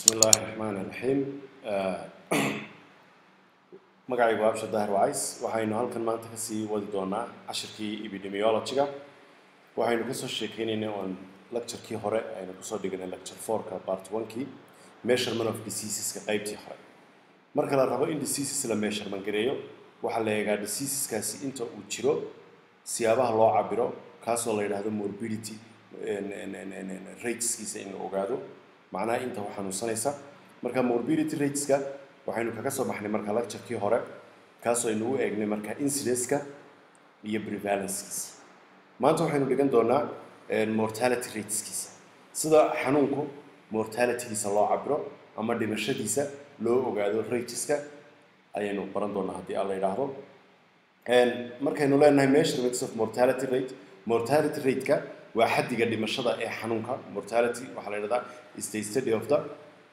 bismi illaahi raxmaan iraxiim magacaygu abshir daahir wacays waxaynu halkan maanta kasii wadi doonaa cashirkii epidemiology-ga waxaynu kasoo sheekeynaynay oon lecturekii hore aynu kusoo dhiganay lecture fourka part one-kii measurement of diseaseska qeybtii hore marka la rabo in diseases la measurement gareeyo waxaa la eegaa diseaseskaasi inta uu jiro siyaabaha loo cabiro kaasoo la yidhaahdo morbidity rateskiisa in la ogaado macnaha inta u xanuunsanaysa marka morbidity rateska waxaynu kaga soo baxnay marka lecturekii hore kaasoo aynu u eegnay marka incidenceska iyo prevalencekiisa maanta waxaynu dhigan doonaa mortality rateskiisa sida xanuunku mortalitygiisa loo cabiro ama dhimashadiisa loo ogaado rateska ayaynu baran doonaa haddii alla yidhaahdo markaynu leenahay measurements of mortality rate mortality rateka waa xaddiga dhimashada ee xanuunka mortality waxaa la yidhahdaa is the study of the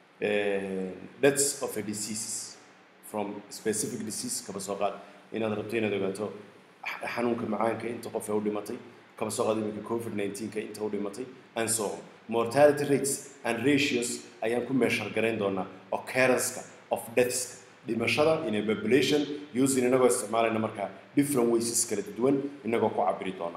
uh, deaths of a disease from specific disease kaba soo qaad inaad rabto inaad ogaato xanuunka macaanka inta qof ee u dhimatay kaba soo qaad iminka covid 19ka inta u dhimatay and so on mortality rates and ratios ayaan ku meeshar garayn doonaa occurrence-ka of deathska dhimashada in a population using inagoo isticmaalayna markaa different ways kala duwan inagoo ku cabiri doona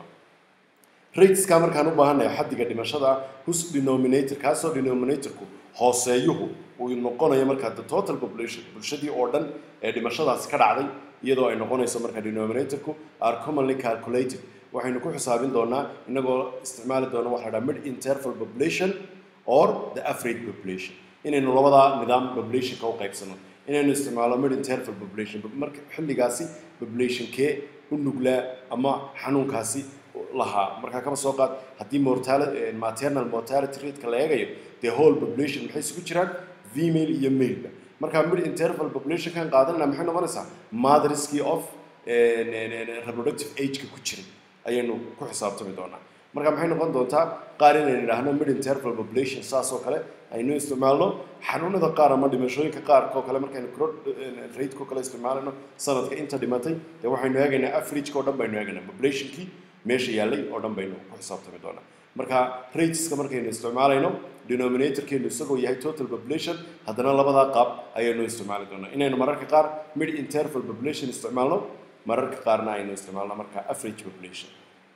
rateska markaan u baahannahay xaddiga dhimashada whose denominator kaasoo denominatorku hooseeyuhu uu noqonayo markaa the total population bulshadii oo dhan ee dhimashadaasi ka dhacday iyadoo ay noqonayso markaa denominatorku are commonly calculated waxaynu ku xisaabin doonaa inagoo isticmaali doona waxa la dhaha mid interval population or the average population inaynu labadaa nidaam populationka u qaybsano inaynu isticmaalo mid interval population marka xilligaasi populationkee u nuglaa ama xanuunkaasi lahaa markaa kaba soo qaad haddii mortality maternal mortality rateka la eegayo the whole population maxay isugu jiraan female iyo maleba markaa mid interval population kan qaadanayna maxay noqonaysaa motherskii of reproductive age-ka ku jiray ayaynu ku xisaabtami doonaa marka maxay noqon doontaa qaar inaynu idhaahno mid interval population saas oo kale aynu isticmaalno xanuunada qaar ama dhimashooyinka qaarkoo kale markaynu rateko kale isticmaalano sanadka inta dhimatay dee waxaynu eegaynaa averageka oo dhan baynu eegaynaa populationkii meesha yaallay oo dhan baynu ku xisaabtami doonaa marka rateska markaynu isticmaalayno denominatorkeenu isagoo yahay total population haddana labadaa qaab ayaynu isticmaali doonaa inaynu mararka qaar mid interval population isticmaalno mararka qaarna aynu isticmaalno marka average population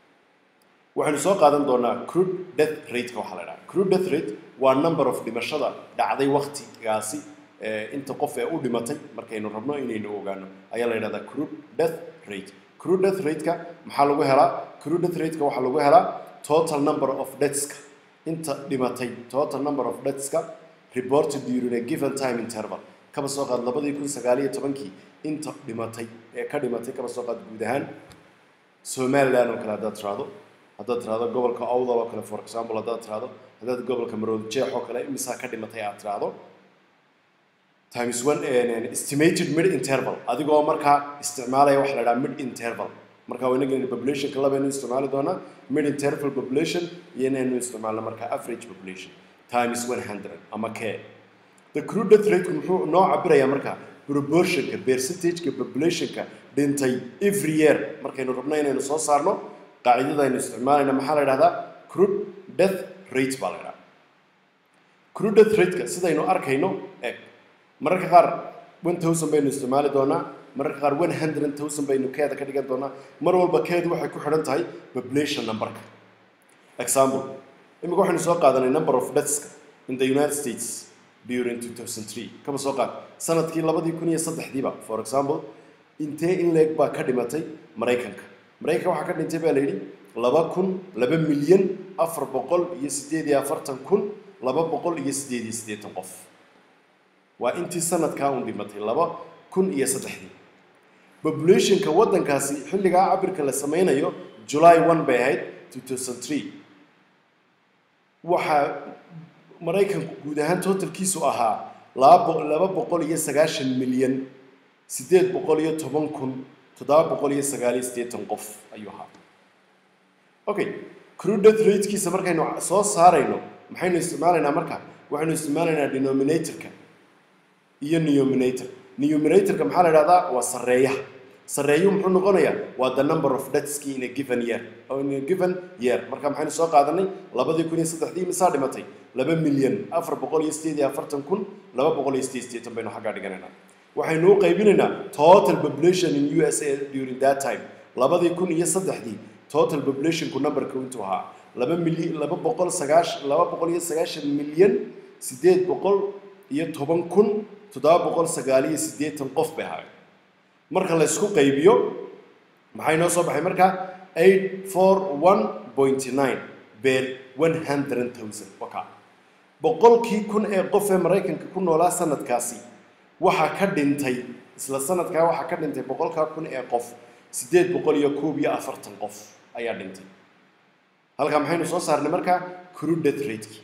waxaynu soo qaadan doonaa crude death rateka waxaa la dhaha crude death rate waa number of dhimashada dhacday waktigaasi inta qof ee u dhimatay markaynu rabno inaynu ogaano ayaa la yidhahdaa crude death rate crude death rateka maxaa lagu helaa crude death rateka waxaa lagu helaa total number of deathska inta dhimatay total number of deathska reported during a given time interval kaba soo qaad labadii kun sagaal iyo tobankii inta dhimatay ee ka dhimatay kaba soo qaad guud ahaan somaliland oo kale haddaad tiraahdo haddaad tiraahdo gobolka owdal oo kale for example haddaad tiraahdo haddaad gobolka maroodi jeex oo kale imisaa ka dhimatay aad tiraahdo times one estimated mid interval adigoo markaa isticmaalaya waxa la dhaha mid interval marka inaga populationka labaynu isticmaali doonaa mid interval population iyo inaynu isticmaalno markaa average population times one hundred ama k the crude death rate muxuu noo cabirayaa markaa proportionka percentageka populationka dhintay every year markaynu rabno inaynu soo saarno qaacidada aynu isticmaalayna maxaa la dhahdaa crude death rate baa la dhahdaa crude death rateka sidaynu arkayno eg mararka qaar one thousand baynu isticmaali doonaa mararka qaar one hundred thousand baynu keeda ka dhigan doonaa mar walba keedu waxay ku xidhan tahay population numberka example imika waxaynu soo qaadanay number of deathska in the united states during 2003 kaba soo qaad sanadkii labadii kun iyo saddexdiiba for example intee in leeg baa ka dhimatay maraykanka maraykanka waxaa ka dhintay baa la yidhi laba kun laba milyan afar boqol iyo siddeed iyo afartan kun laba boqol iyo siddeed iyo siddeetan qof waa intii sanadkaa un dhimatay laba kun iyo saddexdii populationka waddankaasi xilligaa cabirka la sameynayo july one bay ahayd two thousand three waxaa maraykanku guud ahaan totalkiisu ahaa laba laba boqol iyo sagaashan milyan siddeed boqol iyo toban kun toddoba boqol iyo sagaal iyo siddeetan qof ayuu ahaa okay crude death ratekiisa markaynu soo saarayno maxaynu isticmaalaynaa marka waxaynu isticmaalaynaa denominatorka iyo numerator numeratorka maxaa la idhahdaa waa sarreeyaha sarreeyuhu muxuu noqonayaa waa the number of deathski in a given year in a given year marka maxaynu soo qaadanay labadii kun iyo saddexdii misaa dhimatay laba milyan afar boqol iyo sideed iyo afartan kun laba boqol iyo sideed sideetan baynu xaggaa dhiganaynaa waxaynu u qaybinaynaa total population in u s a during that time labadii kun iyo saddexdii total populationku numberka intuu ahaa laba milyan laba boqol sagaash laba boqol iyo sagaashan milyan sideed boqol iyo toban kun toddoba boqol sagaal iyo siddeetan qof bay ahaayeen marka la isku qaybiyo maxay noo soo baxay markaa eight four one point nine beer one hundred thousand waka boqolkii kun ee qof ee maraykanka ku noolaa sanadkaasi waxaa ka dhintay isla sanadkaa waxaa ka dhintay boqolkaa kun ee qof siddeed boqol iyo koob iyo afartan qof ayaa dhintay halkaa maxaynu soo saarnay markaa crude death rateki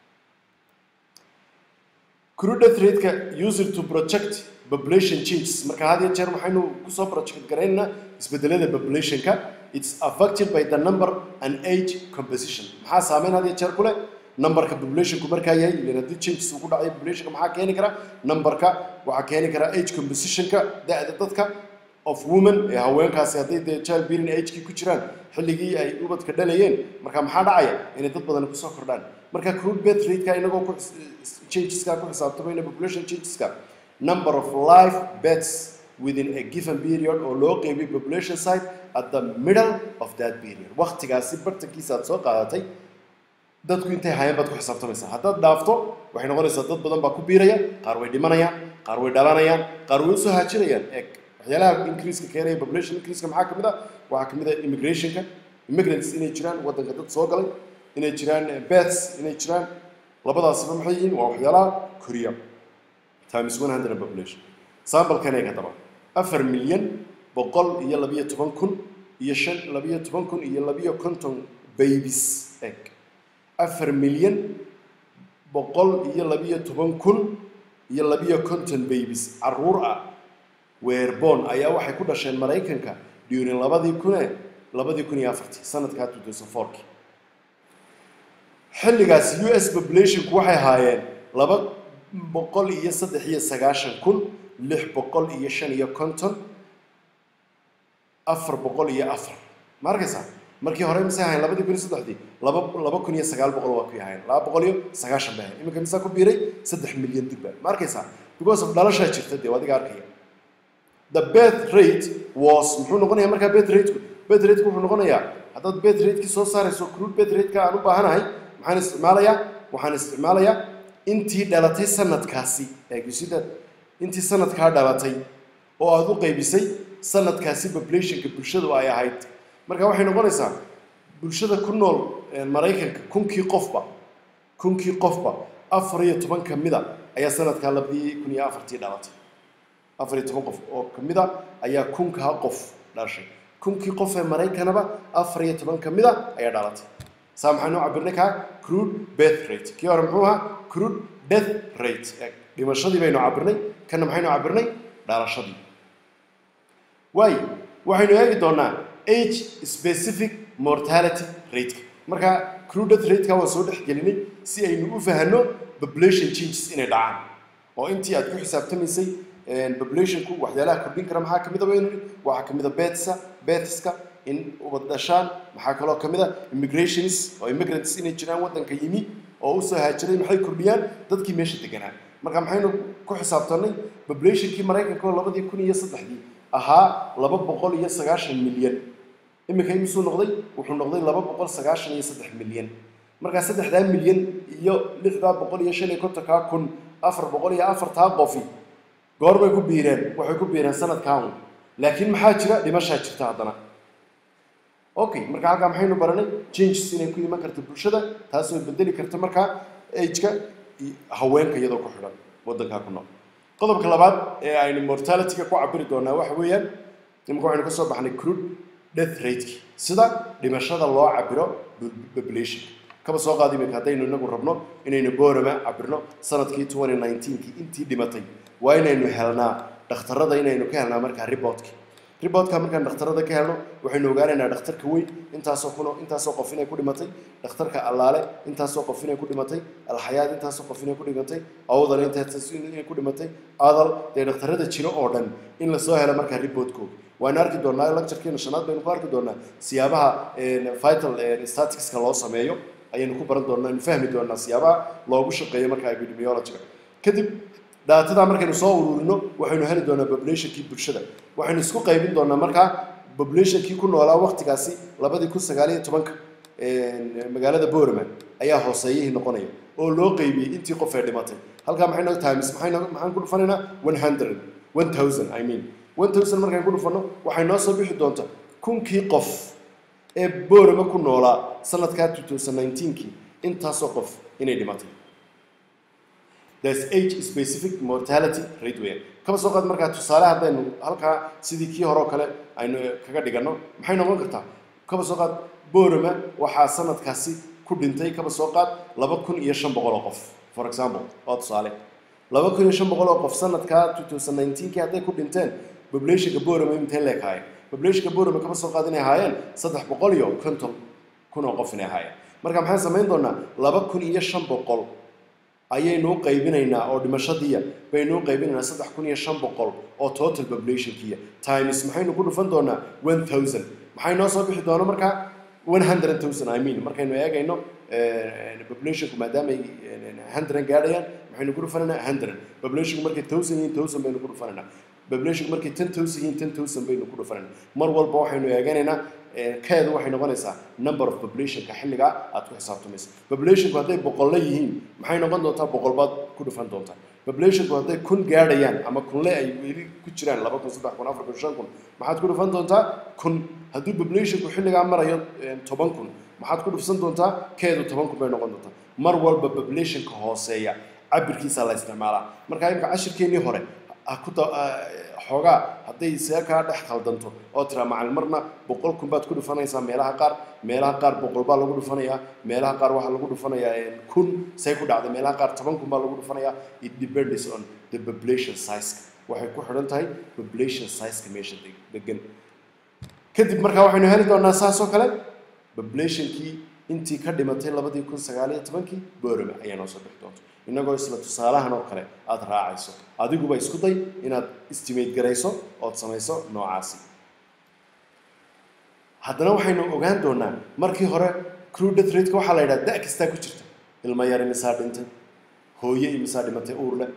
crude death rateka user to project population changes marka had iyo jeer waxaynu kusoo project garaynaynaa isbedelada populationka it's affected by the number and age composition maxaa saameyn had iyo jeer ku leh numberka populationku markaa yahay ilan haddii changes uu ku dhacay populationka maxaa keeni kara numberka waxaa keeni kara age compositionka da-da dadka of women ee haweenkaasi hadday dee child bearing agekii ku jiraan xilligii ay ubadka dhalayeen marka maxaa dhacaya inay dad badan kusoo kordhaan marka crude birth rateka inagoo ku changeska ku xisaabtamayna population changeska number of life births within a given period oo loo qeybiyay population side at the middle of that period waqtigaasi bartankiisa aad soo qaadatay dadku intay hayeen baad ku xisaabtamaysaa haddaad dhaafto waxay noqonaysaa dad badan baa ku biiraya qaar way dhimanayaan qaar way dhalanayaan qaar way usoo haajinayaan eeg waxyaalaha increaseka keenaya population increaseka maxaa kamid ah waxaa kamid ah immigrationka immigrants inay jiraan waddanka dad soo galay inay jiraan beths inay jiraan labadaasiba maxay yihiin waa waxyaalaha koriya times one hundred population sambalkan eeg haddaba afar milyan boqol iyo labiyo toban kun iyo shan labiyo toban kun iyo labiyo konton babies eeg afar milyan boqol iyo labiyo toban kun iyo labiyo konton babies caruur ah weerborn ayaa waxay ku dhasheen maraykanka during labadii kune labadii kun iyo afartii sanadkaa two thousand fourki xilligaas u s populationku waxay ahaayeen laba boqol iyo saddex iyo sagaashan kun lix boqol iyo shan iyo konton afar boqol iyo afar ma arkaysaa markii hore mise ahayn labadii kun iyo saddexdii laba laba kun iyo sagaal boqol waa ku ahayn laba boqol iyo sagaashan bay ahayn iminka misaa ku biiray saddex milyan dibba ma arkaysaa because of dhalashaa jirta dee adiga arkaya the birth rate was muxuu noqonayaa markaa birth rateku birth rateku wuxuu noqonayaa haddaad birth rateki soo saarayso crude birth rateka aan u baahanahay maxaan isticmaalayaa waxaan isticmaalayaa intii dhalatay sanadkaasi eegusida intii sanadkaa dhalatay oo aada u qaybisay sanadkaasi populationka bulshadu ay ahayd marka waxay noqonaysaa bulshada ku nool maraykanka kunkii qofba kunkii qofba afar iyo toban ka mida ayaa sanadkaa labadii kun iyo afartii dhalatay afar iyo toban qof oo kamid a ayaa kunkaa qof dhashay kunkii qof ee maraykanaba afar iyo toban ka mid a ayaa dhalatay saa maxaynu cabirnay kaa crude birth rate kii hore muxuu ahaa crude death rate dhimashadii baynu cabirnay kana maxaynu cabirnay dhalashadii waayo waxaynu eegi doonaa age specific mortality rateka marka crude death rateka waan soo dhex gelinay si aynu u fahanno population changes inay dhacaan oo intii aad ku xisaabtamaysay populationku waxyaalaha kordhin kara maxaa kamid a baynu nihi waxaa kamid a betsa betska in ubad dhashaan maxaa kaloo kamid a immigrations oo immigrants inay jiraan waddanka yimi oo usoo haajiray maxay kordhiyaan dadkii meesha deganaa marka maxaynu ku xisaabtanay populationkii maraykanka oo labadii kun iyo saddexdii ahaa laba boqol iyo sagaashan milyan iminka imisuu noqday wuxuu noqday laba boqol sagaashan iyo saddex milyan markaa saddexdaa milyan iyo lixdaa boqol iyo shan iyo kontonkaa kun afar boqol iyo afartaa qofi goor bay ku biireen waxay ku biireen sanadkan laakiin maxaa jira dhimashaa jirta haddana okay marka halkaa maxaynu baranay changes inay ku iman karta bulshada taasoo bedeli karta markaa ageka haweenka iyadoo ku xidhan waddankaa ku nool qodobka labaad ee aynu mortalityga ku cabiri doonaa waxa weeyaan imika waxaynu ka soo baxnay crude death rateki sida dhimashada loo cabiro population kaba soo qaadi iminka haddaynu inagu rabno inaynu boorama cabirno sanadkii twenty nineteenkii intii dhimatay waa inaynu helnaa dhakhtarada inaynu ka helnaa markaa reportka reportka markaan dhakhtarada ka helno waxaynu ogaanaynaa dhakhtarka weyn intaasoo kuno intaasoo qof inay ku dhimatay dhakhtarka allaale intaasoo qof inay ku dhimatay alxayaad intaasoo qof inay ku dhimatay awdal intaas inay ku dhimatay adal dee dhakhtarada jiro oo dhan in lasoo helo markaa reportkooda waanu arki doonaa lecturekeena shanaad baynu ku arki doonaa siyaabaha vital staticska loo sameeyo ayaynu ku baran doonaa aynu fahmi doonaa siyaabaha loogu shaqeeyo marka epidemiologyga kadib daatadaa markaynu soo ururino waxaynu heli doonaa populationkii bulshada waxaynu isku qaybin doonaa markaa populationkii ku noolaa waqtigaasi labadii kun sagaaliyo tobanka magaalada borama ayaa hooseeyihii noqonaya oo loo qeybiyey intii qof ee dhimatay halkaa maxay noo times maxay noo maxaan ku dhufanaynaa one hundred one thousand i mean one thousand markaan ku dhufanno waxay noo soo bixi doontaa kunkii qof ee borama ku noolaa sanadkaa two thousand nineteenkii intaasoo qof inay dhimatay there's age specific mortality rate weeyaan kaba soo qaad markaa tusaale haddaynu halkaa sidii kii hore oo kale aynu kaga dhiganno maxay noqon kartaa kaba soo qaad borama waxaa sanadkaasi ku dhintay kaba soo qaad laba kun iyo shan boqol oo qof for example waa tusaale laba kun iyo shan boqol oo qof sanadkaa two thousand nineteenkii hadday ku dhinteen populationka borama intee leekaayeen populationka borama kaba soo qaad inay ahaayeen saddex boqol iyo konton kun oo qof inay ahaayeen marka maxaan samayn doonaa laba kun iyo shan boqol ayaynu u qaybinaynaa oo dhimashadiiya baynu u qaybinaynaa saddex kun iyo shan boqol oo total populationkiiya times maxaynu ku dhufan doonaa one thousand maxay noo soo bixi doona markaa one hundred thousand i mean markaynu eegayno populationku maadaama ay hundred gaadhayaan maxaynu ku dhufanaynaa hundred populationku markay thousand yihiin thousand baynu ku dhufanaynaa populationku markay ten thousand yihiin ten thousand baynu ku dhufanaynaa mar walba waxaynu eeganaynaa keedu waxay noqonaysaa number of populationka xilligaa aad ku xisaabtamaysa populationku hadday boqolle yihiin maxay noqon doontaa boqol baad ku dhufan doontaa populationku hadday kun gaadhayaan ama kunle ay weli ku jiraan laba kun saddex kun afar kun shan kun maxaad ku dhufan doontaa kun haddii populationku xilligaa marayo toban kun maxaad ku dhufsan doontaa keedu toban kun bay noqon doontaa mar walba populationka hooseeya cabirkiisa la isticmaalaa marka imika cashirkeennii hore xoogaa hadday see kaa dhex khaldanto oo tiraa macalin marna boqol kun baad ku dhufanaysaa meelaha qaar meelaha qaar boqol baa lagu dhufanayaa meelaha qaar waxaa lagu dhufanayaa kun say ku dhacday meelaha qaar toban kun baa lagu dhufanayaa it depends on the population size waxay ku xidhan tahay population size-ka meesha degan kadib markaa waxaynu heli doonaa saas oo kale populationkii intii ka dhimatay labadii kun sagaaliyo tobankii borama ayaa noo soo bixi doonta innagoo isla tusaalahan oo kale aada raacayso adiguba isku day inaad estimate garayso ood samayso noocaasi haddana waxaynu ogaan doonaa markii hore crew death rate-ka waxaa la yidhaha da' kastaa ku jirta ilmo yar imisaa dhintay hooye imisaa dhimatay uurle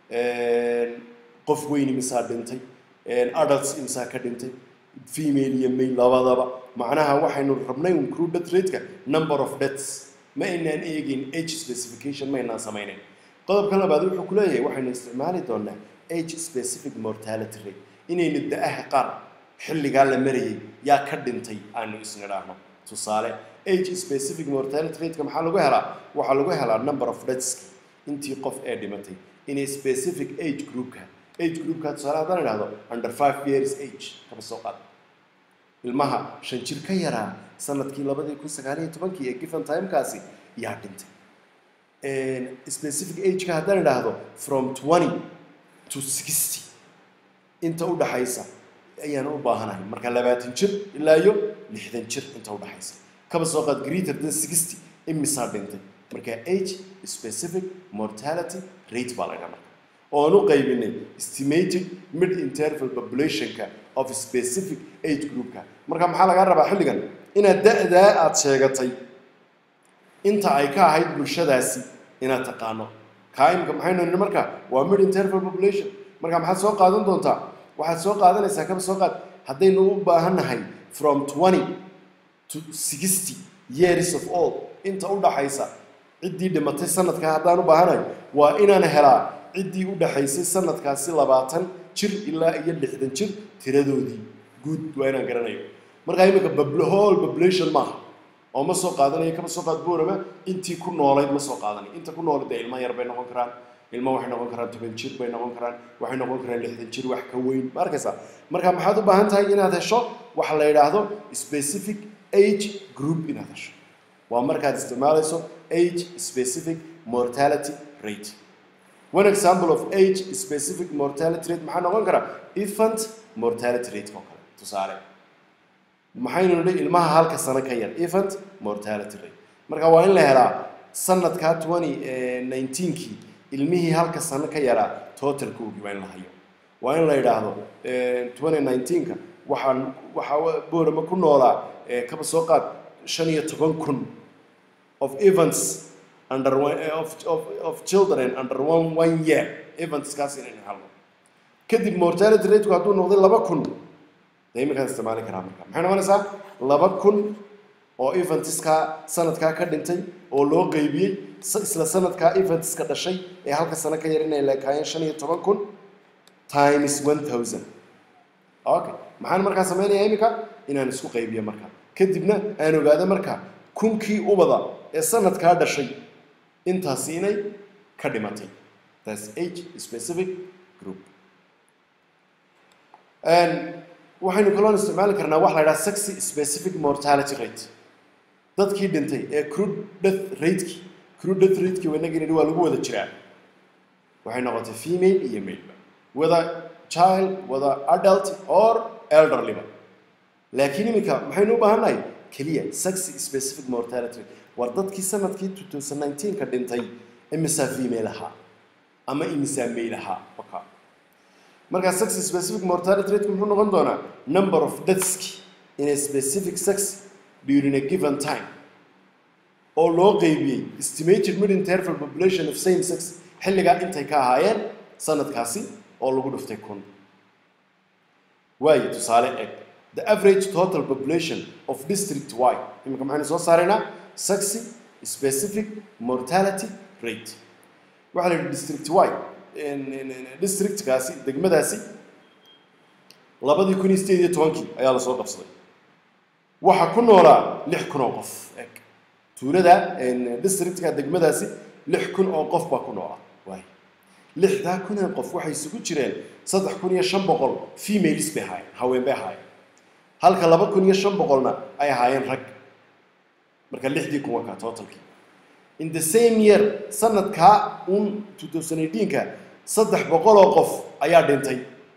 qof weyn imisaa dhintay adults imisaa ka dhintay female iyo male labadaba macnaha waxaynu rabnay un crew death rate-ka number of deaths ma aynaan eegin age specification ma aynaan samaynayn qodobka labaad wuxuu ku leeyahay waxaynu isticmaali doonaa age specific mortality rate inaynu da-aha qaar xilligaa la marayay yaa ka dhintay aanu isnidhaahno tusaale age specific mortality rateka maxaa lagu helaa waxaa lagu helaa number of deaths intii qof ee dhimatay inay specific age groupka age groupka tusaale haddaan idhahdo under five years age kaba soo qaad ilmaha shan jir ka yaraa sanadkii labadii kun sagaaliyo tobankii ee given timekaasi yaa dhintay specific ageka haddaan idhaahdo from twenty to sixty inta u dhaxaysa ayaan u baahanahay marka labaatan jir ilaa iyo lixdan jir inta u dhaxaysa kaba soo qaad greater than sixty imisaa dhintay marka age specific mortality rate baa la ydhaha marka oon u qaybinay estimated mid interval populationka of specific age groupka marka maxaa lagaa rabaa xilligan inaad da-daa aada sheegatay inta ay ka ahayd bulshadaasi inaad taqaano kaaimka maxaynu nidhi marka waa mid interval population marka maxaad soo qaadan doontaa waxaad soo qaadanaysaa kaba soo qaad haddaynu u baahannahay from twenty to sixty years of old inta u dhaxaysa ciddii dhimatay sanadka haddaan u baahanahay waa inaan helaa ciddii u dhaxaysay sanadkaasi labaatan jir ilaa iyo lixdan jir tiradoodii guud waa inaan garanayo markaa iminka whole population maaha oo ma soo qaadanayo kama soo qaad boorama intii ku noolayd ma soo qaadanayo inta ku noolayd dee ilmo yar bay noqon karaan ilmo waxay noqon karaan toban jir bay noqon karaan waxay noqon karaan lixdan jir wax ka weyn ma arkaysaa marka maxaad u baahan tahay inaad hesho waxa la yidhaahdo specific age group inaad hesho waa markaad isticmaalayso age specific mortality rate one example of age specific mortality rate maxaa noqon karaa infant mortality rate oo kale tusaale maxaynu nidhi ilmaha halka sano ka yar infant mortality rate marka waa in la helaa sanadkaa twenty nineteenkii ilmihii halka sano ka yaraa totalkoogii waa in la hayo waa in la yidhaahdo twenty nineteenka waxaan waxaa boorama ku noolaa kaba soo qaad shan iyo toban kun of events under one, of, of, of children under one, one year eventskaas inaynu helno kadib mortality rateku hadduu noqday laba kun dee iminkaan isticmaali karaa marka maxay noqonaysaa laba kun oo eventska sanadkaa ka dhintay oo loo qeybiyey isla sanadkaa eventska dhashay ee halka sano ka yar inay leekaayeen shan iyo toban kun times one thousand okay maxaan markaa sameynaya iminka inaan isku qaybiyo marka kadibna aan ogaado marka kunkii ubada ee sanadkaa dhashay intaasi inay ka dhimatay that's age specific group waxaynu kaloon isticmaali karnaa waxa la idhaha sexy specific mortality rate dadkii dhintay ee crude death rateki crude death rateki wanagin waa lagu wada jiraa waxay noqotay female iyo male whether child whether adult or elderlyba laakiin iminka maxaynu u baahannahay keliya sexy specific mortality rate war dadkii sanadkii 2019 ka dhintay imisaa female ahaa ama imisaa male ahaa waka markaa sex specific mortality rate muxuu noqon doonaa number of deaths in a specific sex during a given time oo loo qeybiyey estimated mid interval population of same sex xilligaa intay ka ahaayeen sanadkaasi oo lagu dhuftay kun waayo tusaale eg the average total population of district y iminka maxaynu soo saaraynaa sexy specific mortality rate waxaa la yidhi district y districtkaasi degmadaasi labadii kun iyo sideed iyo tobankii ayaa lasoo qabsaday waxaa ku noolaa lix kun oo qof eg tuulada districtka degmadaasi lix kun oo qof baa ku noolaa waay lixdaa kun ee qof waxay isugu jireen saddex kun iyo shan boqol females bay ahaayeen haween bay ahaayeen halka laba kun iyo shan boqolna ay ahaayeen rag marka lixdii kun waa kaa totalkii in the same year sanadkaa un 2018ka saddex boqol oo qof ayaa dhintay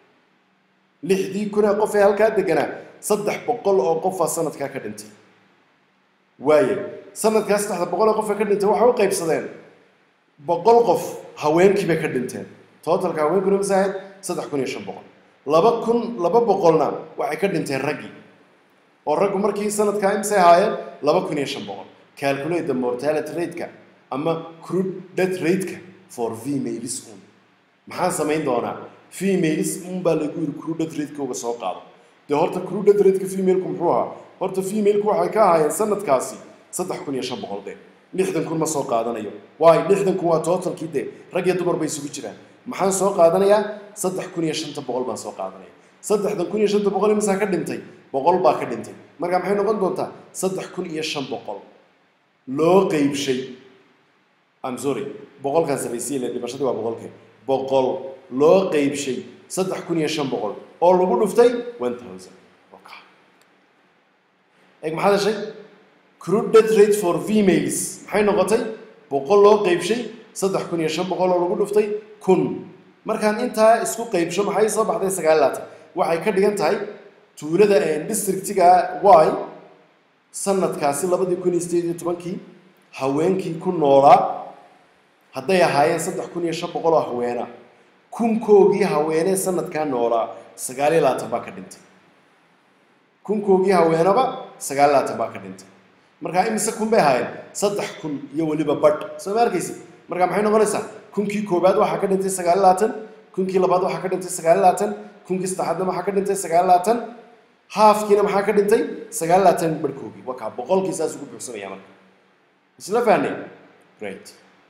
lixdii kun ee qof ee halkaa deganaa saddex boqol oo qofaa sanadkaa ka dhintay waaye sanadkaa saddexda boqol oo qof ee ka dhintay waxay u qaybsadeen boqol qof haweenkii bay ka dhinteen totalka haweenkuna mase ahayd saddex kun iyo shan boqol laba kun laba boqolna waxay ka dhinteen raggii oo raggu markii sanadkaa imse ahaayeen laba kun iyo shan boqol calculate the mortality rate-ka ama crude death rate-ka for females un maxaan samayn doonaa females un baa lagu yiri crude death rate-ka uga soo qaado dee horta crude death rate-ka female-ku muxuu ahaa horta female-ku waxay ka ahaayeen sanadkaasi saddex kun iyo shan boqol dee lixdan kun ma soo qaadanayo waayo lixdan kun waa totalkii dee rag iyo dumar bay isugu jiraan maxaan soo qaadanayaa saddex kun iyo shanta boqol baan soo qaadanaya saddexdan kun iyo shanta boqol imisaa ka dhintay boqol baa ka dhintay marka maxay noqon doontaa saddex kun iyo shan boqol loo qeybshay I'm sorry boqolkan sarraysiya le dhimashadii waa boqolkee boqol loo qeybshay saddex kun iyo shan boqol oo lagu dhuftay one thousand eeg maxaad heshay crude death rate for females maxay noqotay boqol loo qeybshay saddex kun iyo shan boqol oo lagu dhuftay kun markaan intaa isku qeybsho maxay soo baxday sagaal laatan waxay ka dhigan tahay tuulada districtiga y sanadkaasi labadii kun iyo sideed iyo tobankii haweenkii ku noolaa hadday ahaayeen saddex kun iyo shan boqol oo haweena kunkoogii haweenee sanadkaa noolaa sagaal iyo labaatan baa ka dhintay kunkoogii haweenaba sagaal iyo labaatan baa ka dhintay markaa imise kun bay ahaayeen saddex kun iyo weliba badh soo ma arkaysi markaa maxay noqonaysaa kunkii koobaad waxaa ka dhintay sagaal iyo labaatan kunkii labaad waxaa ka dhintay sagaal iyo labaatan kunkii saddexaadna waxaa ka dhintay sagaal iyo labaatan haafkiina maxaa ka dhintay sagaal iyo labaatan barhkoogii waa kaa boqolkii saas ugu buuxsamaya marka isla fahnay great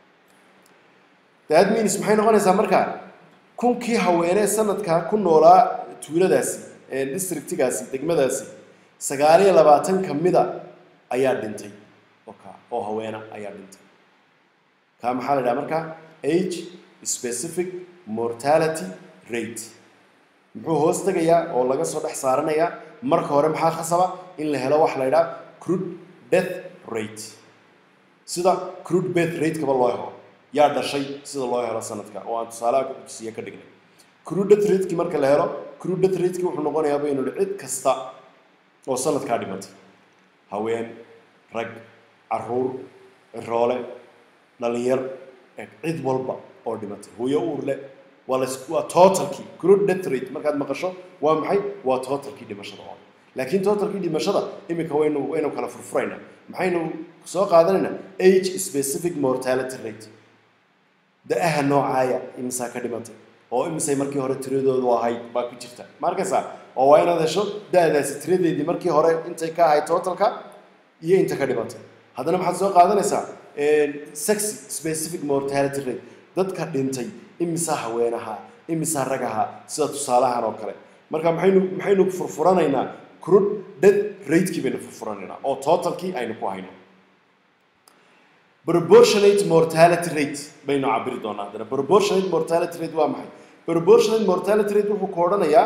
that means maxay noqonaysaa marka kunkii haweenee sanadkaa ku noolaa tuuladaasi districtigaasi degmadaasi sagaal iyo labaatan ka mida ayaa dhintay oka oo haweena ayaa dhintay kaa maxaa la idhaha marka age specific mortality rate muxuu hoos tegayaa oo laga soo dhex saaranayaa marka hore maxaa khasaba in la helo wax la idhaha crude death rate sida crude death rate-kaba loo helo yaa dhashay sida loo helo sanadka oo aan tusaalaha kusiiye ka dhignay crude death rate-ki marka la helo crude death rate-ki wuxuu noqonayaa baynu idhi cid kasta oo sanadkaa dhimatay haween rag caruur roole dhalinyar cid walba oo dhimatay hooyo uur leh waa las waa totalkii crude death rate markaad maqasho waa maxay waa totalkii dhimashada oo laakiin totalkii dhimashada iminka waynu waynu kala furfuraynaa maxaynu soo qaadanaynaa age specific mortality rate da-aha noocaaya imisaa ka dhimatay oo imisay markii hore tiradoodu ahayd baa ku jirta ma arkaysaa oo waa inaad hesho da-daasi tiradeedii markii hore intay ka ahayd totalka iyo inta ka dhimatay haddana maxaad soo qaadanaysaa sex specific mortality rate dadka dhintay imisaa haweenaha imisaa ragaha sida tusaalahan oo kale marka maxaynu maxaynu furfuranaynaa crude death ratekii baynu furfuranaynaa oo totalkii aynu ku hayno proportionate mortality rate baynu cabiri doonaa haddana proportionate mortality rate waa maxay proportionate mortality rate wuxuu ku odhanayaa